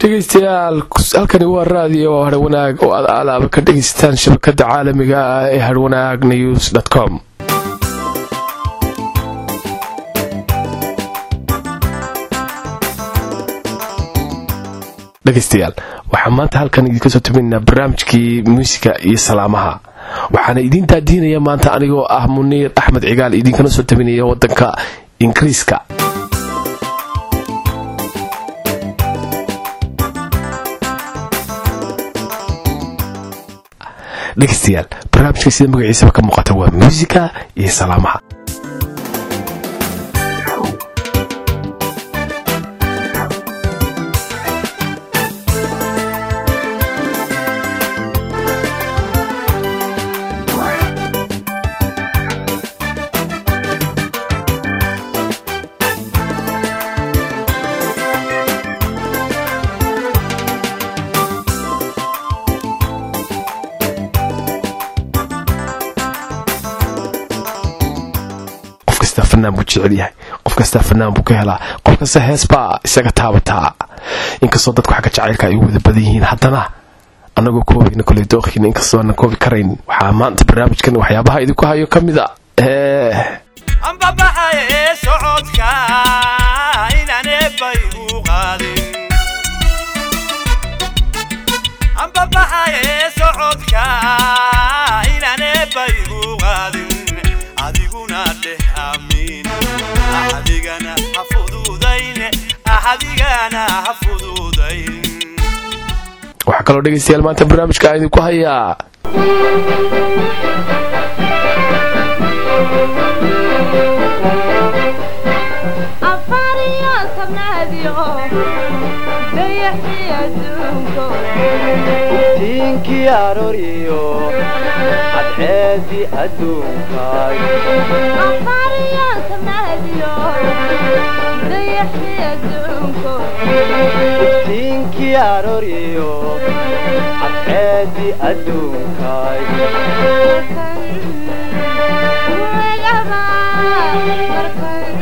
dhegeystayaal halkani waa raadiyo harwanaag oo aad aalaaba ka dhegeysataan shabakada caalamiga ah ee harwanaag news com dhegeystayaal waxaan maanta halkan idinka soo tuminaynaa barnaamijkii muusiga iyo salaamaha waxaana idiin daadiinaya maanta anigoo ah muniir axmed cigaal idinkana soo tabinaya wadanka ingiriiska dhegeystayaal barnaamijka sida magaciisaba ka muuqata waa muusika iyo salaamaha fanaan buu jecel yahay qof kastaa fanaan buu ka helaa qof kasta hees baa isaga taabataa inkastoo dadku xagga jacaylka ay wada badan yihiin haddana annagoo koobayna koley dookhiina inkastoo aanan koobi karayn waxaa maanta barnaamijkan waxyaabaha idinku hayo ka mid a ambabaxaye socodka inaan eebbay u qaadin ambabaxaye socodka inaan eebbay u qaadin adiguna dheh amiin axadigana ha fududayn axadigana ha fududayn waxaa kaloo dhegeystayaal maanta barnaamijka aan idinku hayaa afariyo sabnaadiyo dayaxii adduunko tiinkii arooriyo cadceedii adduunkaay afariyo sabnaadiyo dayaxii adduunko tiinkii arooriyo cadceedii adduunkaay wegaba markan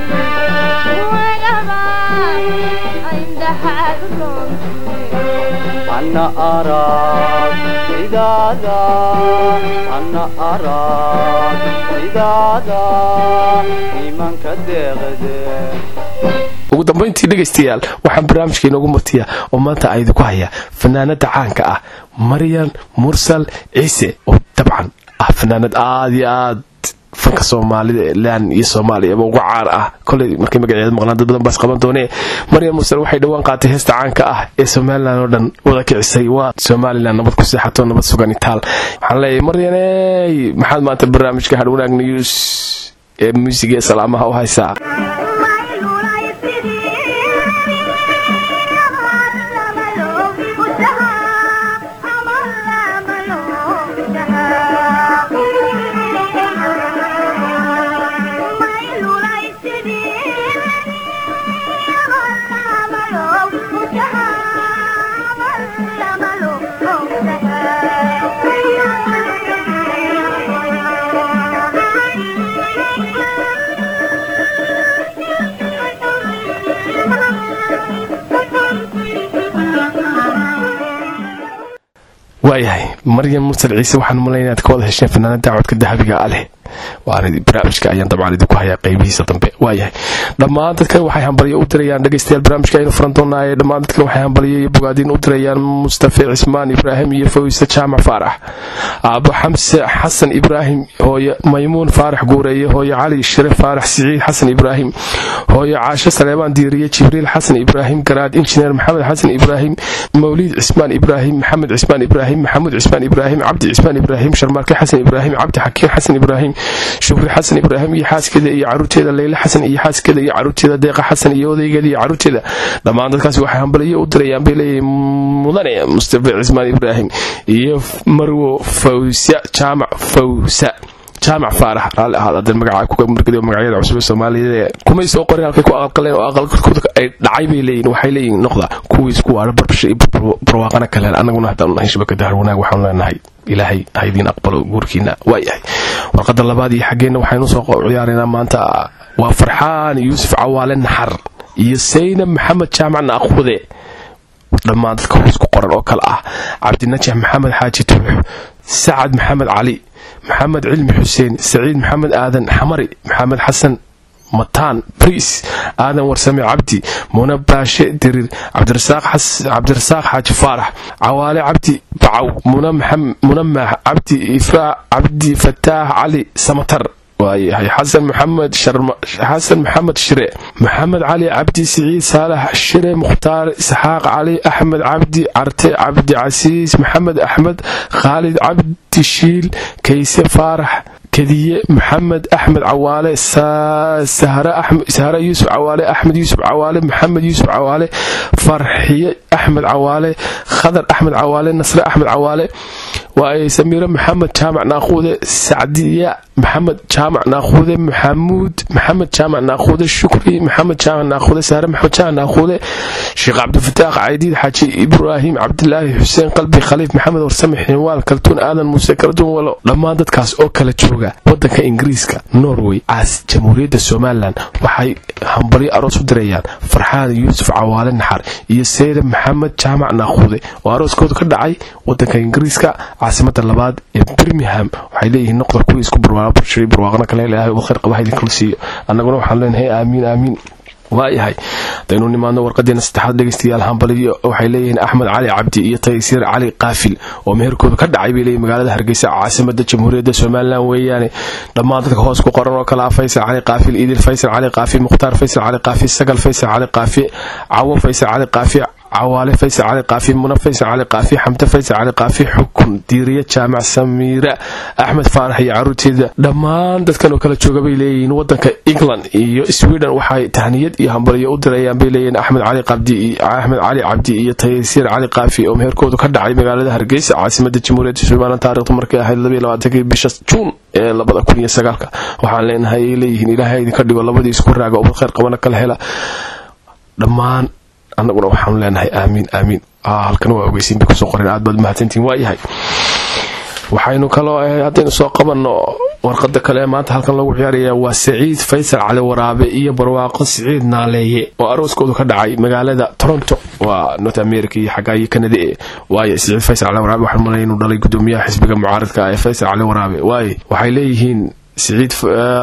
wegaba indhaxaad roonti anna arag sidaada anna arag sidaada iimanka deeqde ugu dambayntii dhegaystayaal waxaan barnaamijka inoogu martiya oo maanta a idinku haya fanaanada caanka ah maryan mursal ciise oo dabcan ah fanaanad aada iyo aad fanka soomaalida lan iyo soomaaliyaba uga caan ah koley markay magaceeda maqlaan dad badan baas qaban doonee maryan mursal waxay dhowaan qaatay heesta caanka ah ee somalilan oo dhan wada kicisay waa somalilan nabad ku seexato nabad sugan itaal waxaan leeyahay maryaney maxaad maanta barnaamijka hadhwanaag news ee muusiga ee salaamaha u haysaa waayahay maryan mursal ciise waxaan umalayn inaad ka wada hesheen fanaanada codka dahabiga a leh waana barnaamijka ayaan dabcan idinku hayaa qeybihiisa dambe waayahay dhammaan dadkan waxay hambalyo u dirayaan dhegeystayaal barnaamijka aynu furan doonaaye dhammaan dadkan waxay hambalyo iyo bogaadiin u dirayaan mustafe cismaan ibraahim iyo fawisa jaamac faarax aabo xamse xasan ibraahim hooye maymuun faarax guureeye hooye cali shire faarax siciid xasan ibraahim hooye caashe saleebaan diiriye jibriil xasan ibraahim garaad injineer maxamed xasan ibraahim mawliid cismaan ibraahim maxamed cismaan ibraahim maxamuud cismaan ibraahim cabdi cismaan ibraahim sharmaarke xasan ibraahim cabdi xakiin xasan ibraahim shukri xasan ibraahim iyo xaaskeeda iyo caruurteeda leyle xasan iyo xaaskeeda iyo caruurteeda deeqa xasan iyo odaygeeda iyo caruurteeda dhammaan dadkaasi waxay hambalyo u dirayaan bay leeyihin mudane mustafa cismaan ibraahim iyo marwo fawsa jaamac fawsa jaamac faarax raalli ahaad haddeen magaca ku margeliyo magacyada cusub ee soomaaliya kumay soo qorin halkay ku aqalqaleen oo aqalkooda ay dhacay bay leeyihin waxay leeyihin noqda kuwii isku waara barbasha iyo barwaaqana kaleen annaguna haddaan nahay shabakada harwanaag waxaan leenahay ilaahay ha idiin aqbalo guurkiina waayahay warqadda labaad iyo xaggeenna waxaynu soo ciyaaraynaa maanta waa farxaan yuusuf cawaale naxar iyo saynab maxamed jaamac naaqhude dhammaan dadka hoos ku qoran oo kale ah cabdinajax maxamed xaaji tuux sacad maxamed cali maxamed cilmi xuseen saciid maxamed aadan xamari maxamed xasan mataan briis aadan warsame cabdi muna baashe dirir cabdirasaaq xaaji faarax cawaale cabdi bacaw muna maax cabdi ifraac cabdi fataax cali samatar waayahay xasan maxamed xasan maxamed shire maxamed cali cabdi siciid saalax shire mukhtaar isxaaq cali axmed cabdi carte cabdi casiis maxamed axmed khaalid cabdi shiil kayse faarax kadiye maxamed axmed cawaale sahre yuusuf cawaale axmed yuusuf cawaale maxamed yuusuf cawaale farxiye axmed cawaale khadar axmed cawaale nasre axmed cawaale waaye samiire maxamed jaamac naaquude sacdiya maxamed jaamac naaquude maxamuud maxamed jaamac naaquude shukri maxamed jaamac naaquude saare maxamed jaamac naaquude sheekh cabdifataax caydiid xaaji ibraahim cabdilaahi xuseen qalbi khaliif maxamed warsame xinwaal kaltuun aadan muuse kaltuun walo dhammaan dadkaas oo kala jooga wadanka ingiriiska norway caas jamhuuriyadda somalilan waxay hambalyo aroos u dirayaan farxaan yuusuf cawaale naxar iyo seyre maxamed jaamac naaquude oo arooskooda ka dhacay wadanka ingiriiska caasimada labaad ee birmingham waxay leeyihiin noqda kuwii isku barwaaqo barwaaqna kale ilaahay ugu khayr qaba haydin kala siiyo annaguna waxaan leenahay aamiin aamiin waayahay hadaynu nimaadno warqadeena saddexaad dhegeystayaal hambaliyo waxay leeyihiin axmed cali cabdi iyo taysiir cali kaafil oo meherkooda ka dhacay bay leeyihin magaalada hargeysa caasimada jamhuuriyadda somalilan weeyaane dhammaan dadka hoos ku qoran oo kale ah faysal cali kaafil idil faysal cali kaafi mukhtaar faysal cali kaafi sagal faysal cali kaafi cawo faysal cali kaafi cawaale faysal cali kaafi muna faysal cali kaafi xamde faysal cali kaafi xukun diiriye jaamac samiira axmed faarax iyo caruurteeda dhammaan dadkan oo kala jooga bay leeyihiin wadanka england iyo sweden waxay tahniyad iyo hambaliyo u dirayaan bay leeyihiin axmed cali qabdi axmed cali cabdi iyo taysiir cali kaafi oo meherkoodu ka dhacay magaalada hargeysa caasimada jamhuuriyadda somalilan taarikhdu markay ahayd labaiyo labaatankii bisha juun ee labada kun iyo sagaalka waxaan leenahay ay leeyihiin ilaahay idinka dhigo labadii isku raaga ubad khayr qabana kala hela dhammaan annaguna waxaanu leenahay aamiin aamiin halkana waa ogeysiin bay kusoo qoreen aad baad mahadsantiin waayahay waxaynu kaloo haddaynu soo qabanno warqada kale maanta halkan lagu ciyaaraya waa saciid faysal cali waraabe iyo barwaaqo siciid naaleeye oo arooskoodu ka dhacay magaalada toronto waa north america iyo xaggaa iyo kanada e waaye siciid faysal cali waraabe waxaan malaya inuu dhalay gudoomiyaha xisbiga mucaaradka ee faysal cali waraabe waaye waxay leeyihiin siciid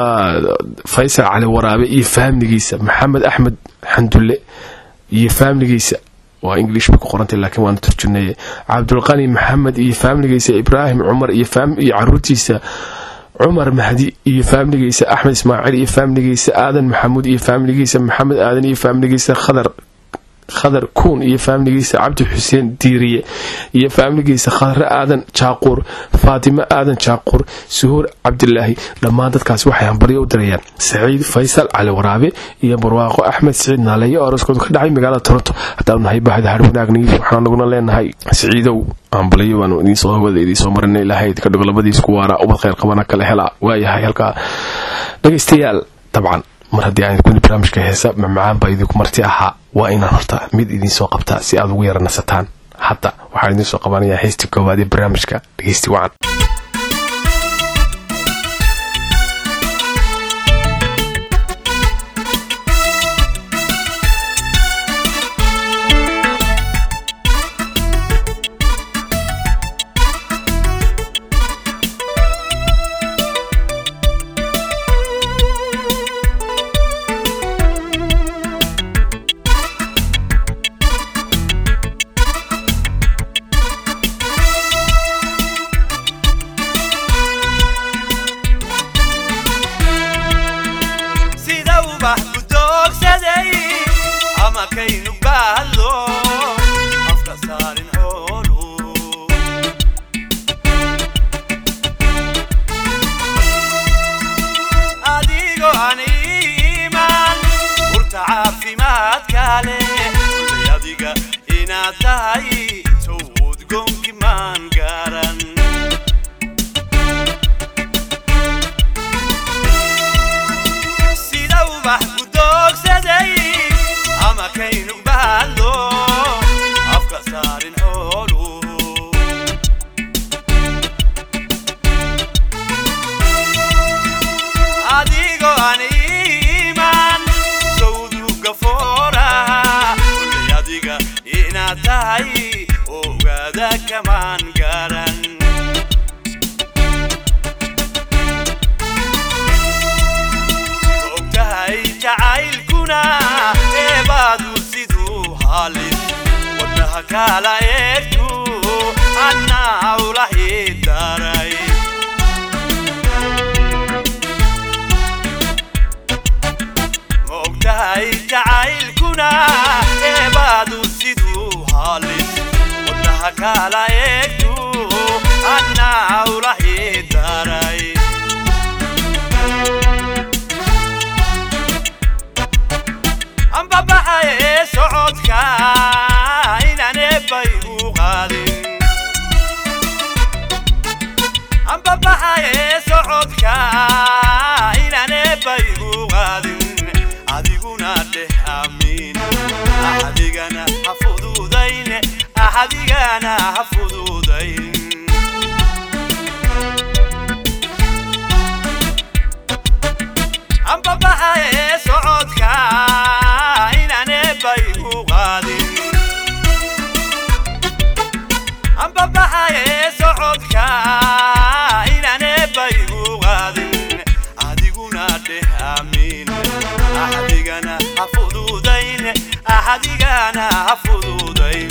faysal cali waraabe iyo fahmigiisa maxamed axmed xandulle iyo faamiligiisa waa english bay ku qorantay laakiin waana turjuneeye cabdulqani maxamed iyo faamiligiisa ibraahim cumar iyo caruurtiisa cumar mahdi iyo faamiligiisa axmed ismaaciil iyo faamiligiisa aadan maxamuud iyo faamiligiisa maxamed aadan iyo faamiligiisa khadar khadar kuun iyo faamiligiisa cabdi xuseen diiriye iyo faamiligiisa khadre aadan jaaquur faatimo aadan jaaquur suhuur cabdilaahi dhammaan dadkaas waxay hambaryo u dirayaan saciid faysal cali waraabe iyo barwaaqo axmed siciid naaleeye oo arooskoodu ka dhacay magaalada toronto haddaanu nahay bahda harwanaagniis waxaan naguna leenahay saciidow hambalyo baanu idiinsoo hawada idiinsoo marina ilaahay idinka dhigo labadiisku waara ubad khayr qabana kala hela waayahay halkaa dhegaystayaal dabcan mar haddii aan kuni barnaamijka heesa macmacaan baa idinku marti ahaa waa inaan horta mid idinsoo qabtaa si aad ugu yara nasataan hadda waxaan idinsoo qabanayaa heystii koowaad ee barnaamijka dhegeysti wacan sida ubax ku doogsaday ama kaynu baadlo afka saarin xoolu adigoo aan iimaan urta caafimaadka leh kullay adiga inaad tahay towd goonki maan gaaran sida ubax ku doogsaday ama kaynu baadlo afka saarin xoolu adigoo aan iimaan sawdu gafooraha kullay adiga inaad inaad tahay ogaada kamaan garan ogtahay jacaylkuna eebaadu siduu halis wadnaha kala eegtu annaa ulahi daray ma ogtahay jacaylkuna eebaadu siduu halis wadnaha kala eegtu annaa ulahi daray ambabaxaye socodka inaan eebbay u qaadin ambabaxaye socodka inaan eebbay u qaadin adiguna dheh amiin axadigana ha fududayn axadigana ha fududayn ambabaxaye socodka inaan eebbay u qaadin ambabaxaye socodka inaan eebbay u qaadin adiguna dheh amiin axadigana ha fududayn axadigana ha fududayn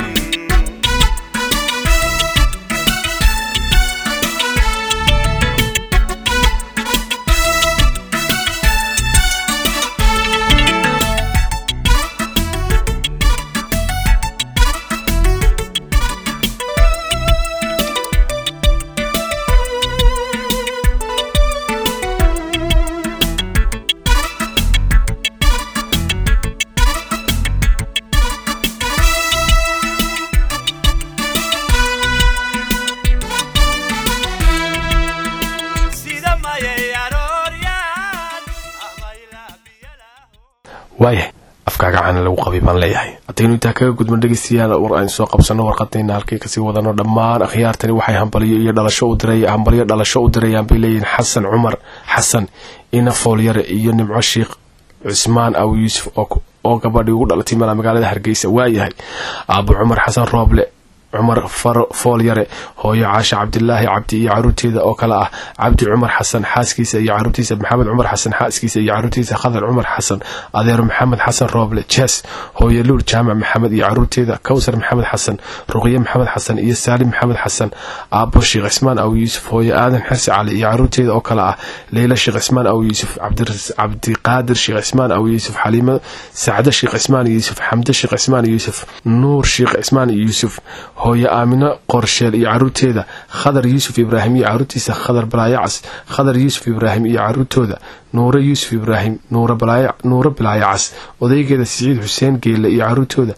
sida mayay arooryaan ama ilaa biyalaho waayahay afkaaga cana lagu qabay baan leeyahay haddaynu intaa kaga gudban dhegeystayaal war aynu soo qabsano warqadayna halkay kasii wadano dhammaan akhyaartani waxay hambalyo iyo dhalasho u diray hambalyo dhalasho u dirayaan bay leeyihiin xasan cumar xasan ina foolyare iyo nimco sheikh cusmaan aw yuusuf oo oo gabadhii ugu dhalatay mala magaalada hargeysa waayahay aabo cumar xasan rooble cumar faro foolyare hooyo caasha cabdilaahi cabdi iyo caruurteeda oo kale ah cabdi cumar xasan xaaskiisa iyo caruurtiisa maxamed cumar xasan xaaskiisa iyo caruurtiisa khadar cumar xasan adeero maxamed xasan rooble jees hooyo luur jaamac maxamed iyo caruurteeda kowsar maxamed xasan ruqye maxamed xasan iyo saalim maxamed xasan aabo sheekh cismaan aw yuusuf hooyo aadan xirsi cali iyo caruurteeda oo kale ah leyla sheekh cismaan aw yuusuf cabdiras- cabdiqaadir sheekh cismaan aw yuusuf xaliimo sacde sheekh cismaan yuusuf xamde sheekh cismaan yuusuf nuur sheekh cismaan yuusuf hooyo aamino qorsheel iyo caruurteeda khadar yuusuf ibraahim iyo caruurtiisa khadar balaayacas khadar yuusuf ibraahim iyo caruurtooda nuure yuusuf ibraahim nuure balaayo nuure balaayacas odaygeeda siciid xuseen geelle iyo caruurtooda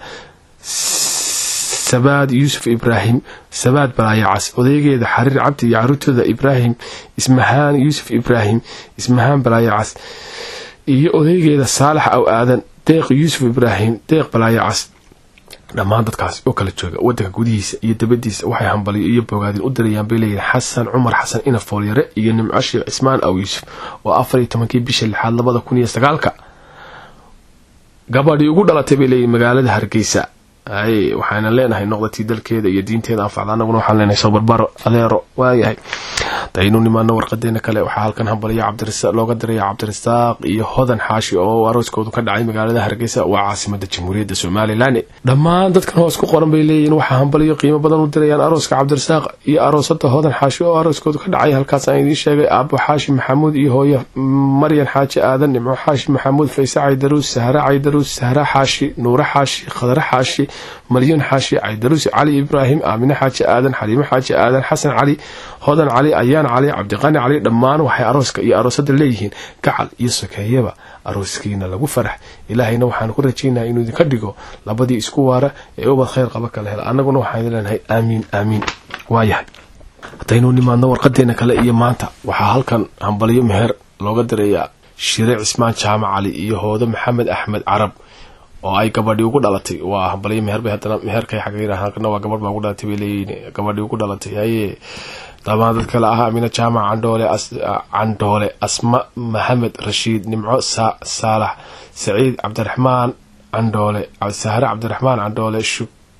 sabaad yuusuf ibraahim sabaad balaayacas odaygeeda xariir cabdi iyo caruurtooda ibraahim ismahaan yuusuf ibraahim ismahaan balaayacas iyo odaygeeda saalax aw aadan deeq yuusuf ibraahim deeq balaayacas dhammaan dadkaas oo kala jooga wadanka gudihiisa iyo dabadiisa waxay hambalyo iyo bogaadin u dirayaan bay leeyihin xasan cumar xasan ina foolyare iyo nimco sheekh cismaan aw yuusuf oo afar iyo tobankii bisha lixaad labada kun iyo sagaalka gabadhii ugu dhalatay bay leeyihin magaalada hargeysa ay waxaana leenahay noqdatii dalkeeda iyo diinteeda anfacda anaguna waxaan leenahay soo barbaro adeero waayahay daynu nimaano warqadeena kale waxaa halkan hambalya cabdirasa looga diraya cabdirasaaq iyo hodan xaashi oo arooskoodu ka dhacay magaalada hargeysa waa caasimada jamhuuriyadda somalilan dhammaan dadkan hoos ku qoran bay leeyihiin waxaa hambalyo qiimo badan u dirayaan arooska cabdirasaaq iyo aroosada hodan xaashi oo arooskoodu ka dhacay halkaas aan idiin sheegay aabo xaashi maxamuud iyo hooyo maryan xaaji aadan nimco xaashi maxamuud fayse caydaruus sahre caydaruus sahre xaashi nuure xaashi khadre xaashi maryan xaashi caydaruus cali ibraahim aamine xaaji aadan xaliimo xaaji aadan xasan cali hodan cali ayaan cali cabdiqani cali dhammaan waxay arooska iyo aroosada leeyihiin gacal iyo sokeeyaba arooskiina lagu farax ilaahayna waxaan ku rajaynaa inuu idinka dhigo labadii isku waara ee ubad khayr qaba kala hela annaguna waxaan idin leenahay aamiin aamiin waayahay haddaynu nimaadno warqadeena kale iyo maanta waxaa halkan hambalyo meher looga dirayaa shire cismaan jaamac cali iyo hoodo maxamed axmed carab oo ay gabadhii ugu dhalatay waa hambalyo meher bay haddana meherkay xagga halkana waa gabadh baa ugu dhalatay bay leeyihiin gabadhii ugu dhalatay haye dhammaan dad kale ah amina jaamac candhoole candhoole asma maxamed rashiid nimco saalax saciid cabdiraxmaan candhoole sahre cabdiraxmaan candhoole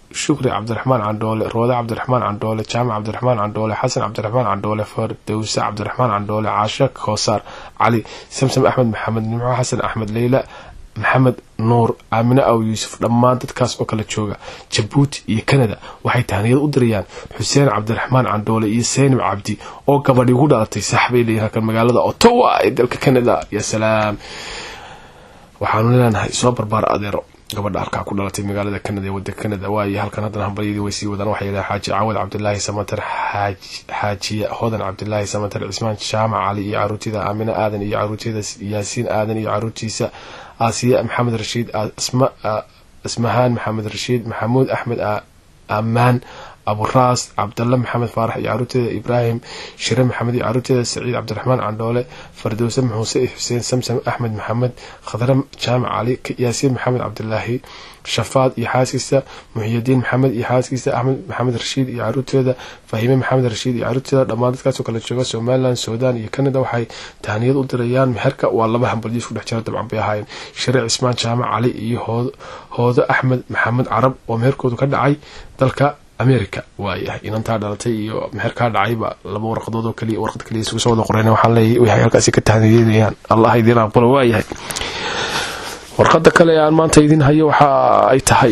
shukri cabdiraxmaan candhoole roode cabdiraxmaan candhoole jaamac cabdiraxmaan candhoole xasan cabdiraxmaan candhoole fardowse cabdiraxmaan candhoole caashe koosaar cali samsam axmed maxamed nimco xasan axmed leyla maxamed nuur aamine aw yuusuf dhammaan dadkaas oo kala jooga jabuuti iyo kanada waxay tahniyad u dirayaan xuseen cabdiraxmaan candhoole iyo seynab cabdi oo gabadhi ugu dhalatay saxbay leeyihin halkan magaalada ottawa ee dalka canada ya salaam waxaanu leenahay soo barbaar adeero gabadha halkaa ku dhalatay magaalada canada ee wadanka canada waaye halkan haddana hambalyadii way sii wadaan waxay yidhaha xaaji cawad cabdilaahi samatar xaajiye hodan cabdilaahi samatar cismaan jaamac cali iyo caruurtida aamine aadan iyo caruurteeda yaasiin aadan iyo caruurtiisa aasiya maxamed rashiid asmahaan maxamed rashiid maxamuud axmed amaan aburaas cabdalla maxamed faarax iyo caruurteeda ibraahim shire maxamed iyo caruurteeda saciid cabdiraxmaan candhoole fardowse muuse xuseen samsam axmed maxamed khadre jaamac cali yaasiin maxamed cabdilaahi shafaad iyo xaaskiisa muxiyadiin maxamed iyo xaaskiisa axmed maxamed rashiid iyo caruurteeda fahime maxamed rashiid iyo caruurteeda dhammaan dadkaasoo kala jooga somalilan suudaan iyo canada waxay tahniyad u dirayaan meherka waa laba hambalyo isku dhex jira dabcan bay ahaayeen shire cismaan jaamac cali iyo hoodo axmed maxamed carab oo meherkoodu ka dhacay dalka america waayahay inantaa dhalatay iyo meherkaa dhacayba laba warqadood oo kaliya warqad kaliya isugu soo wada qoreen waxaan leeyahay waxay halkaasi ka tahniyeynayaan allah idiin aqbalo waayahay warqada kale aan maanta idin hayo waxa ay tahay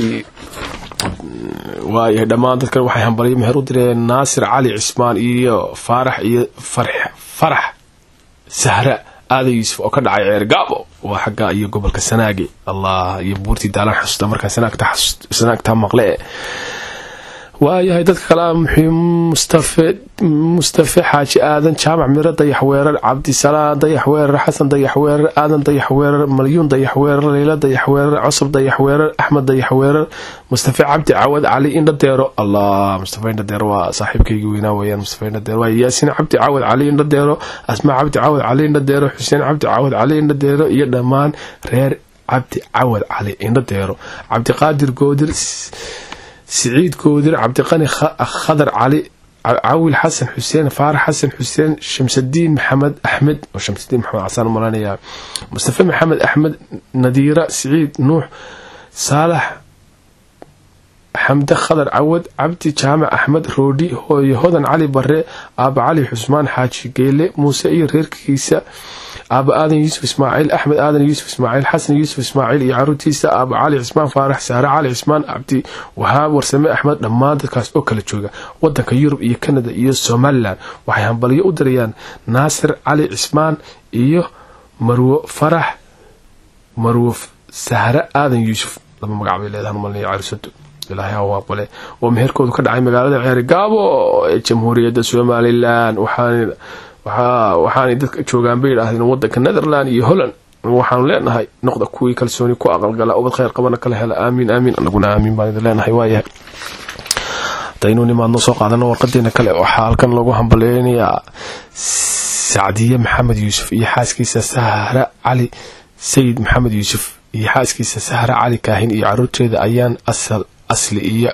waayahay dhammaan dadkan waxay hambalyo meher u direen naasir cali cismaan iyo faarax iyo farax sahra aadan yuusuf oo ka dhacay ceer gaabo waa xagga iyo gobolka sanaage allah iyo buurtii daalaan xasuusta markaan sanaagtaa maqle waayahay dadka kale mustafe mustafe xaaji aadan jaamac miro dayax weerar cabdisalaan dayax weerar xasan dayax weerar aadan dayax weerar malyuun dayax weerar leyla dayax weerar cusub dayax weerar axmed dayax weerar mustafe cabdi cawad cali indhadeero allah mustafe indhadeero waa saaxiibkaygii weynaa weyaan mustafe indhadeero waa yaasiin cabdi cawad cali indhadeero asmaa cabdi cawad cali indhadeero xuseen cabdi cawad cali indhadeero iyo dhammaan reer cabdi cawad cali indhadeero cabdiqaadir goodir siciid goodir cabdiqani khadar cali cawil xasan xuseen faarax xasan xuseen shamsadiin maxamed axmed oo shamsadiin maxamed casaan malanaya mustafe maxamed axmed nadiira siciid nuux saalax xamde khadar cawad cabdi jaamac axmed roodhi hooye hodan cali bare aaba cali xusmaan xaaji geele muuse iyo reerkiisa aaba aadan yuusuf ismaaciil axmed aadan yuusuf ismaaciil xasan yuusuf ismaaciil iyo caruurtiisa aaba cali cismaan faarax saare cali cismaan cabdi wahaab warsame axmed dhammaan dadkaas oo kala jooga wadanka yurub iyo canada iyo somalilan waxay hambalyo u dirayaan naasir cali cismaan iyo marwo farax marwo sahre aadan yuusuf laba magac bay leedahan malnaya carisado ilaahay ha u aqbale oo meherkoodu ka dhacay magaalada ceeri gaabo ee jamhuuriyadda somalilan waxaan waxaanay dadka joogaan bay yidhaahdeen wadanka netherland iyo holland waxaanu leenahay noqda kuwii kalsooni ku aqalgala ubad khayr qabana kala hela aamiin aamiin anaguna aamiin baan idin leenahay waayahay hadaynu nimaadno soo qaadano warqadeena kale waxaa halkan lagu hambaleynayaa sacdiye maxamed yuusuf iyo xaaskiisa sahra cali sayid maxamed yuusuf iyo xaaskiisa sahra cali kaahin iyo caruurteeda ayaan asal asli iyo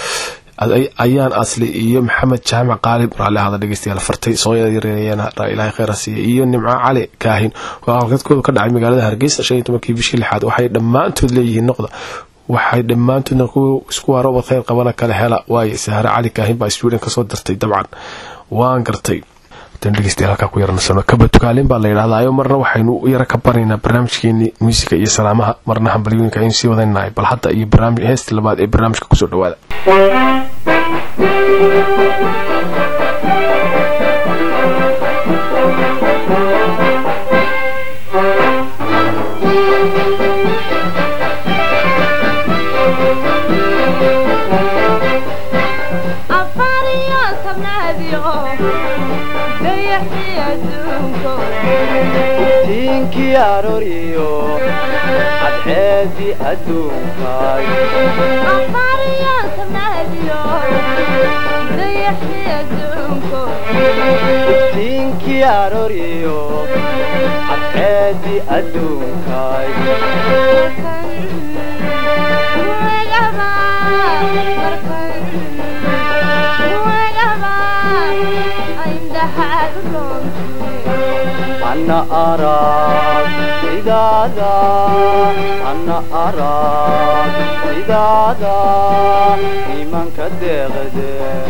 ayaan asli iyo maxamed jaamac qaalib raalli ahada dhegeystayaal fartay soo yareeyeen ilaahay khayr ha siiya iyo nimco cali kaahin oo halkadkoodu ka dhacay magaalada hargeysa shan iyo tobankii bishii lixaad waxay dhammaantood leeyihiin noqda waxay dhammaantoodna kuwa isku waara ubad khayr qabana kala hela waaye sahre cali kaahin baa sweden kasoo dartay dabcan waan gartay dhegeystayaal halkaa ku yarnasano kaba tukaalin baa la yidhahdaayo marna waxaynu u yara ka baraynaa barnaamijkeeni muusiga iyo salaamaha marna hambalyooyinka aynu sii wadanahay bal hadda iyo barnaamij heesta labaad ee barnaamijka kusoo dhawaada afariyo tobnaadiyo dayaxii adduunko tiinkii arooriyo cadceedii adduunkaay afariyo tobnaadiyo dayaxii adduunko tiinkii arooriyo cadceedii adduunkaay markan wegaba markan wegaba indhaxaad roonti ana arag sidaada ana arag sidaada imanka deeqde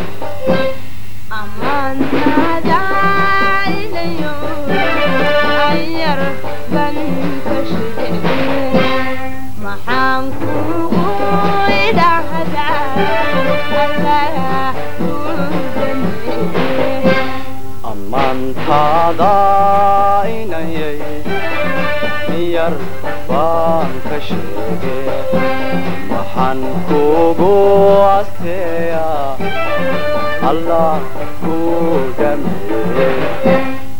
ammaantaada ilayo ayar ban ka sheege maxaan kugu idhahdaa allah udaneeye ammaantaada inayay yar baan ka sheege maxaan kugu asteeya allah ku dhameeye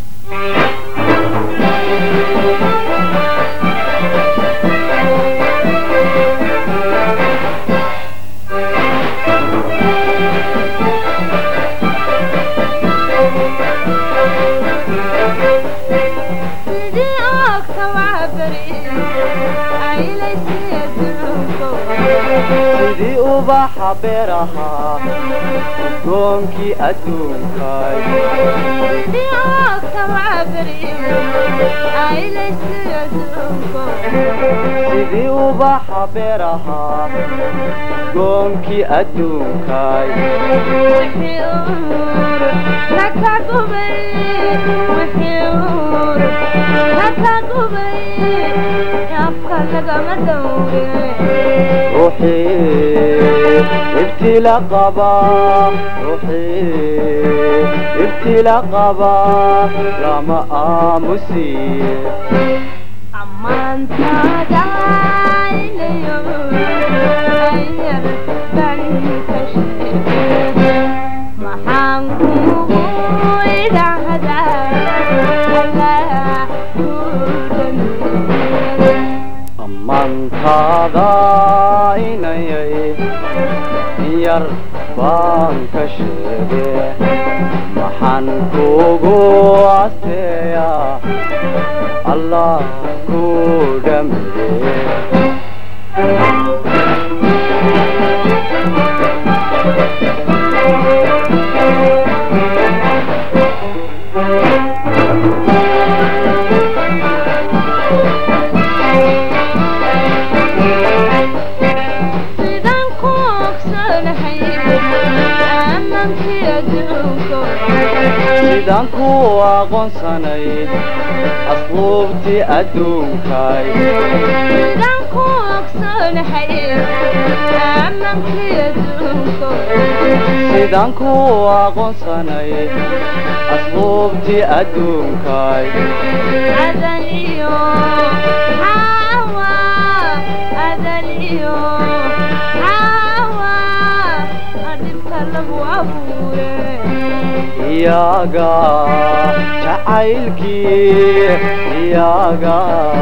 sidii ogta waa beri aylaysiya duunko sidii ubaxa beerahaa udgoonkii adduunkay sidii ogta waa beri aylaysiya duunko sidii ubaxa beerahaa udgoonkii adduunkay wixii uur laka gubay wixii uur laka gubay afka lagama dawre ruuxii ibtila qaba ruuxii ibtila qaba lama aamusiye ammaantaada ilayo ayar ban ka sheege maxaan kugu idhahdaa allah ku dhameeye ammaantaada inayay yar baan ka sheege maxaan kugu asteeya allah ku dhameeye sidaan ku ogsanahay aammankii adduunko sidaan ku aqoonsanay asluubtii adduunkay sidaan ku ogsanahay aammankii adduunko sidaan ku aqoonsanay asluubtii adduunkay adan iyo xaawa adan iyo xaawa dhibka lagu abuure iyaga jacaylkii iyaga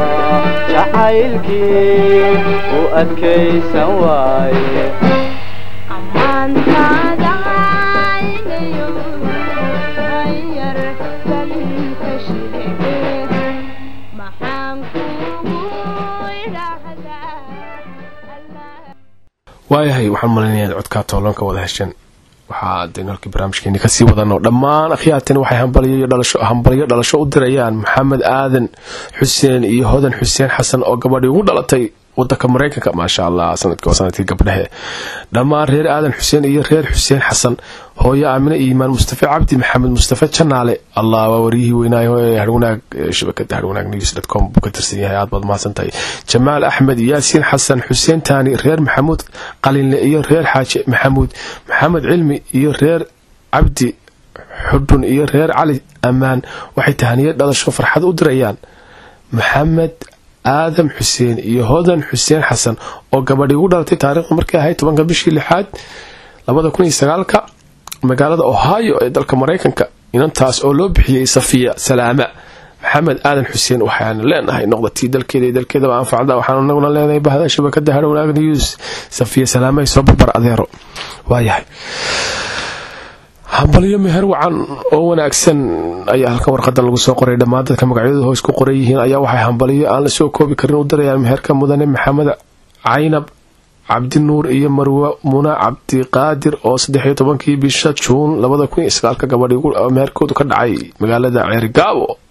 jacaylkii u adkaysan waaye ammaantaada inayo ayar ban ka sheege maxaan kugu idhahdaa allah waayahay waxaan malaynayaa in codkaa toolanka wada hesheen waxaa daynu halkii barnaamijkeeni kasii wadanoo dhammaan akhyaartani waxay hambalyo dhalasho hambalyo dhalasho u dirayaan maxamed aadan xuseen iyo hodan xuseen xasan oo gabadhii ugu dhalatay wadanka mareykanka maasha allah sanadkii waa sanadkii gabdhehe dhammaan reer aadan xuseen iyo reer xuseen xasan hooyo aamine iimaan mustafe cabdi maxamed mustafe janaale allah waa waryihii weynaayo ee harwanaag ee shabakada harwanaag news com buu ka tirsan yahay aad baad mahadsan tahay jamaal axmed yaasiin xasan xuseen taani reer maxamuud qalinle iyo reer xaaje maxamuud maxamed cilmi iyo reer cabdi xudhun iyo reer cali ammaan waxay tahaniye dhalasho farxad u dirayaan maxamed aadam xuseen iyo hodan xuseen xasan oo gabadhii ugu dhalatay taariikhdu markay ahayd tobanka bishii lixaad labada kun iyo sagaalka magaalada ohio ee dalka mareykanka inantaas oo loo bixiyey safiya salaama maxamed aadan xuseen waxaanu leenahay noqdatii dalkeeda iyo dalkeedaba anfacda waxaanu naguna leenahay bahda shabakada harwanaag news safiya salaamay soo barbar adeero waayahay hambalyo meher wacan oo wanaagsan ayaa halkan warqadan lagu soo qoray dhammaan dadka magacyadooda hoos ku qoran yihiin ayaa waxay hambalyo aan la soo koobi karin u dirayaan meherka mudane maxamed caynab cabdinuur iyo marwe muna cabdiqaadir oo saddex iyo tobankii bisha juun labada kun iyo sagaalka gabadhii meherkoodu ka dhacay magaalada ceerigaabo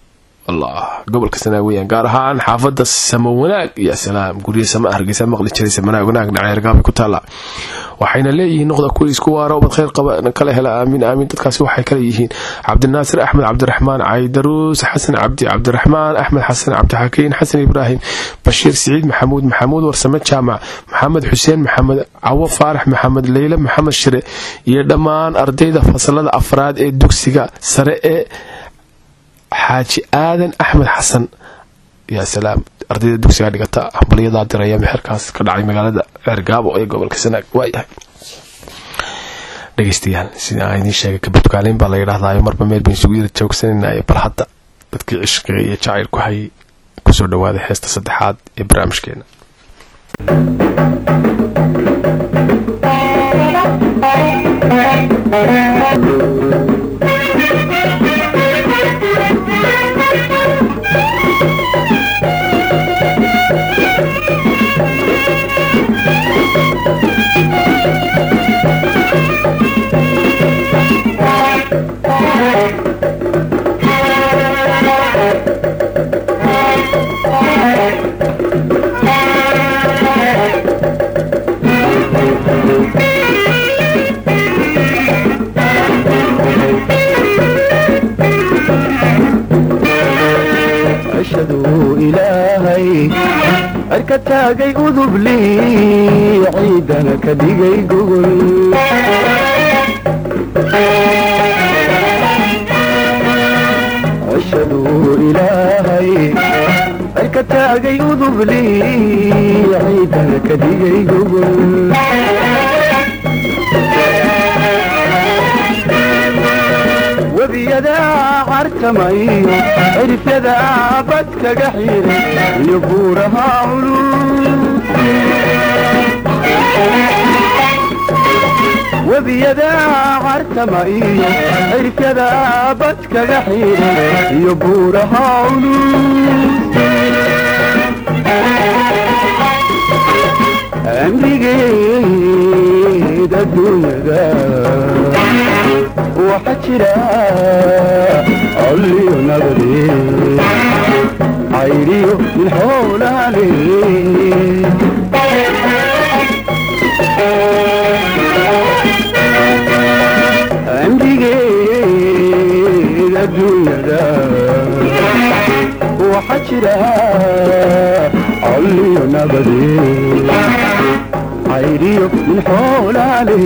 allah gobolka sanaag weyaan gaar ahaan xaafada samo wanaag iyo salaam gurya sama hargeysa maqli jiray samanaag wanaag dhaceergaabay ku taala waxayna leeyihiin noqda kuwa isku waara ubad khayr qaba kala hela aamiin aamiin dadkaasi waxay kala yihiin cabdinaasir axmed cabdiraxmaan caydaruus xasan cabdi cabdiraxmaan axmed xasan cabdixakiin xasan ibraahim bashiir siciid maxamuud maxamuud warsame jaamac maxamed xuseen maxamed cawo faarax maxamed leyle maxamed shire iyo dhammaan ardayda fasalada afraad ee dugsiga sare ee xaaji aadan axmed xasan yaa salaam ardayda dugsiga dhigata hambalyadaa diraya meherkaas ka dhacay magaalada ceergaabo ee gobolka sanaag waayahay dhegeystayaal sida aan idiin sheegay kabadkaaleyn baa la yidhahdaayo marba meel bayn isugu yara joogsanaynaye bal hadda dadkii cishqiga iyo jacayl ku hayay kusoo dhawaada heesta saddexaad ee barnaamijkeena ashhadu ilaahay arka taagay udubli ciidana ka dhigay gogol ashhadu ilaahay arka taagay udubli ciidana ka dhigay gogol webiyada cartamayo cirifyada badkaga xiray iyo buuraha culus webiyada cartamayo cirifyada badkaga xiray iyo buuraha culus amrigeeda dunyada waxa jira colliyo nabade cayriyo min xoolaale amrigeeda dunyada waxa jira colliyo nabade cayriyo min xoolaale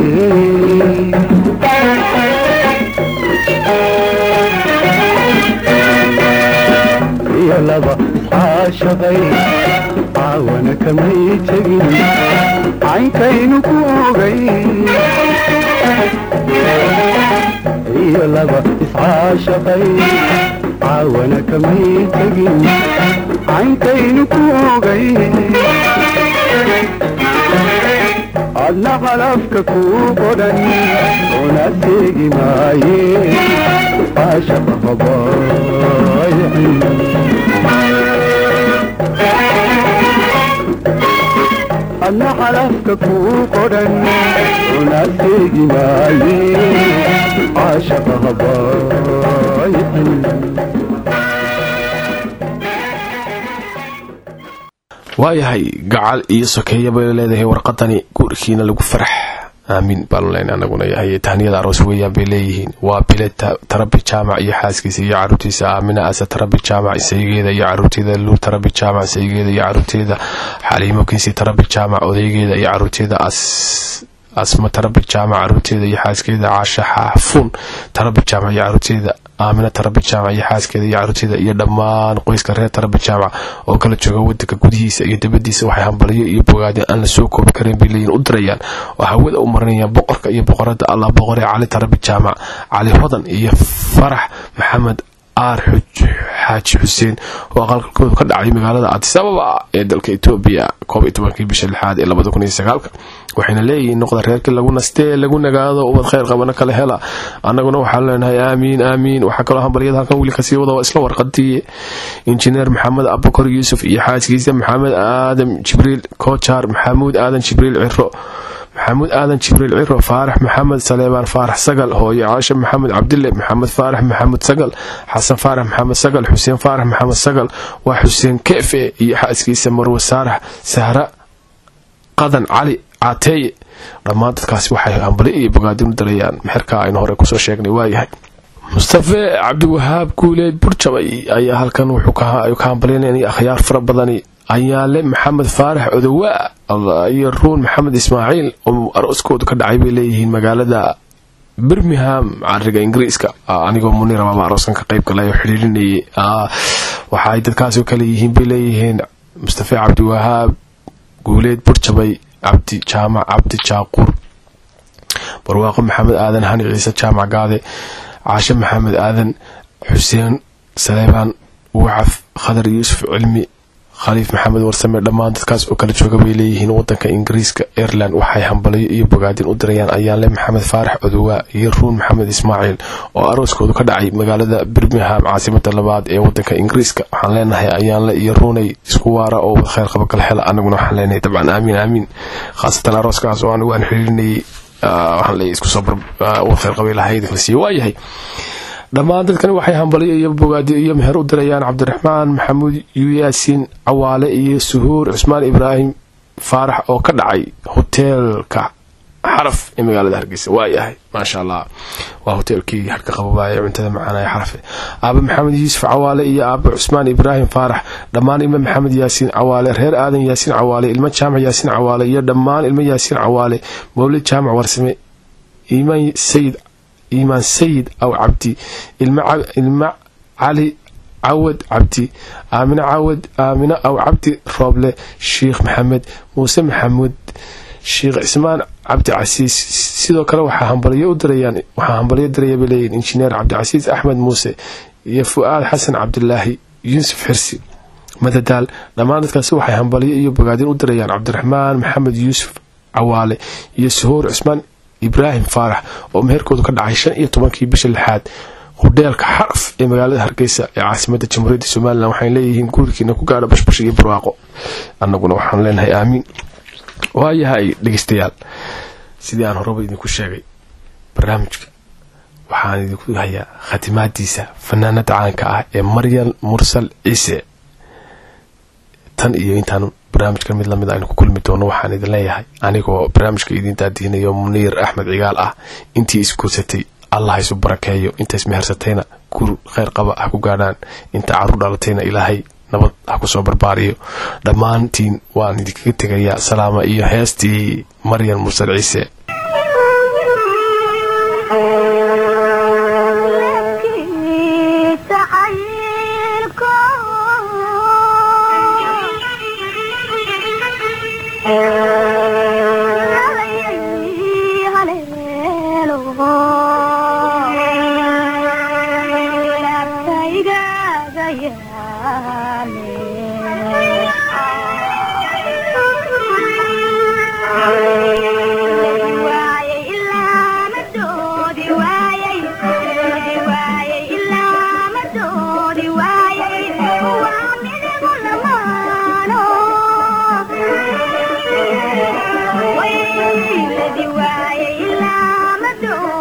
iyo laba iscaashaqay caawana kamay tegin caynkaynu ku ogay iyo laba iscaashaqay caawana kamay tegin caynkaynu ku ogay adna qalafka kuu qodhan una seegi maaye caashaqa habaaycin adna qalafka kuu qodhan una seegi maaye caashaqa habaaycin waayahay gacal iyo sokeeya bay leedahay warqadani guurkiina lagu farax aamiin baanu leyna anaguna yahay tahniyada aroos weeyaan bay leeyihiin waa bile tarabi jaamac iyo xaaskiisa iyo caruurtiisa aamina ase tarabi jaamac saygeeda iyo caruurteeda luur tarabi jaamac saygeeda iyo caruurteeda xaliimo kiisi tarabi jaamac odaygeeda iyo caruurteeda as asma tarabi jaamac caruurteeda iyo xaaskeeda caasha xaafuun tarabi jaamac iyo caruurteeda aamina tarabi jaamac iyo xaaskeeda iyo caruurteeda iyo dhammaan qoyska reer tarabi jaamac oo kala jooga wadanka gudihiisa iyo dabadiisa waxay hambalyo iyo bogaadeen aan la soo koobi karin bay leeyihin u dirayaan oo hawada u marinayaan boqorka iyo boqorada allah boqoree cali tarabi jaamac cali hodan iyo farax maxamed aar xaaji xuseen oo aqalkalkoodu ka dhacay magaalada addis ababa ee dalka etoobiya koob iyo tobankii bisha lixaad ee labada kun iyo sagaalka waxayna leeyihiin noqda reerkii lagu nastee lagu nagaado ubad khayr qabana kala hela annaguna waxaan leenahay aamiin aamiin waxaa kaloo hambalyada halkan wiil kasii wada waa isla warqadii injineer maxamed abukar yuusuf iyo xaaskiisa maxamed aadan jibriil kojaar maxamuud aadan jibriil ciro maxamuud aadan jibriil ciro faarax maxamed saleebaan faarax sagal hooyo caasha maxamed cabdille maxamed faarax maxamed sagal xasan faarax maxamed sagal xuseen faarax maxamed sagal waa xuseen keefe iyo xaaskiisa marwe saarax sahra qadan cali caateeye dhammaan dadkaasi waxay hambali iyo bogaadin u darayaan mexerka aynu hore kusoo sheegnay waayahay mustafe cabdiwahaab guuleed burjabay ayaa halkan wuxuu ka hambalyaynaya akhyaar fara badani ayaale maxamed faarax odowaa iyo ruun maxamed ismaaciil oo arooskoodu ka dhacay bay leeyihiin magaalada birmingham cariga ingiriiska anigoo munir baaba arooskan ka qayb galay oo xidhiirinayay waxaay dadkaasoo kale yihiin bay leeyihiin mustafe cabdiwahaab guuleed burjabay cabdi jaamac cabdi jaaquur barwaaqo maxamed aadan hani ciise jaamac gaade caashe maxamed aadan xuseen saleebaan wacaf khadar yuusuf cilmi khaliif maxamed warsame dhammaan dadkaas oo kala jooga bay leeyihiin wadanka ingiriiska ireland waxay hambaliyo iyo bogaadin u dirayaan ayaanle maxamed faarax odowaa iyo ruun maxamed ismaaciil oo arooskoodu ka dhacay magaalada birmingham caasimada labaad ee wadanka ingiriiska waxaan leenahay ayaanle iyo ruunay isku waara oo wada kheyr qaba kala hela anaguna waxaan leenahay dabcan aamiin aamiin khaasatan arooskaas oo anigu aan xiriirinayay waxaan leeyahay isku soo wada kheyr qabay lahayd kala siiye waayahay dhammaan dadkani waxay hambaliyo iyo bogaadi iyo meher u dirayaan cabdiraxmaan maxamuud yuyaasiin cawaale iyo suhuur cusmaan ibraahim faarax oo ka dhacay hoteelka xaraf ee magaalada hargeysa waayahay maasha allah waa hoteelkii harka qababaaye cuntada macaanaya xarafe aaba maxamed yuusuf cawaale iyo aaba cusmaan ibraahim faarax dhammaan ilmo maxamed yaasiin cawaale reer aadan yaasiin cawaale ilmo jaamac yaasiin cawaale iyo dhammaan ilmo yaasiin cawaale mowlid jaamac warsame iimaan sayid iimaan sayid aw cabdi ilmo cali cawad cabdi aamine cawad aamine aw cabdi rooble sheikh maxamed muuse maxamuud sheikh cismaan cabdi casiis sidoo kale waxaa hambaliyo u dirayaan waxaa hambaliyo diraya bay leeyihin injineer cabdicasiis axmed muuse iyo fu-aad xasan cabdilaahi yuusuf xirsi madadaal dhammaan dadkaasi waxay hambaliyo iyo bogaadin u dirayaan cabdiraxmaan maxamed yuusuf cawaale iyo suhuur cismaan ibraahim faarax oo meherkoodu ka dhacay shan iyo tobankii bisha lixaad hudheelka xaraf ee magaalada hargeysa ee caasimada jamhuuriyadda somalilan waxay leeyihiin guurkiina ku gaadha bashbash iyo barwaaqo annaguna waxaan leenahay aamiin waayahay dhegeystayaal sidii aan horeba idinku sheegay barnaamijka waxaan idinku hayaa khatimaadiisa fanaanada caanka ah ee maryam mursal ciise tan iyo intaan barnaamijkan mid lamid aynu ku kulmi doono waxaan idin leeyahay anigoo barnaamijka idin daadiinayo muniir axmed cigaal ah intii isguursatay allah ha isu barakeeyo inta ismehersatayna gur kheyr qaba ha ku gaadhaan inta caruur dhalatayna ilaahay nabad ha kusoo barbaariyo dhammaantiin waan idinkaga tegayaa salaama iyo heestii maryam mursal ciise Wait,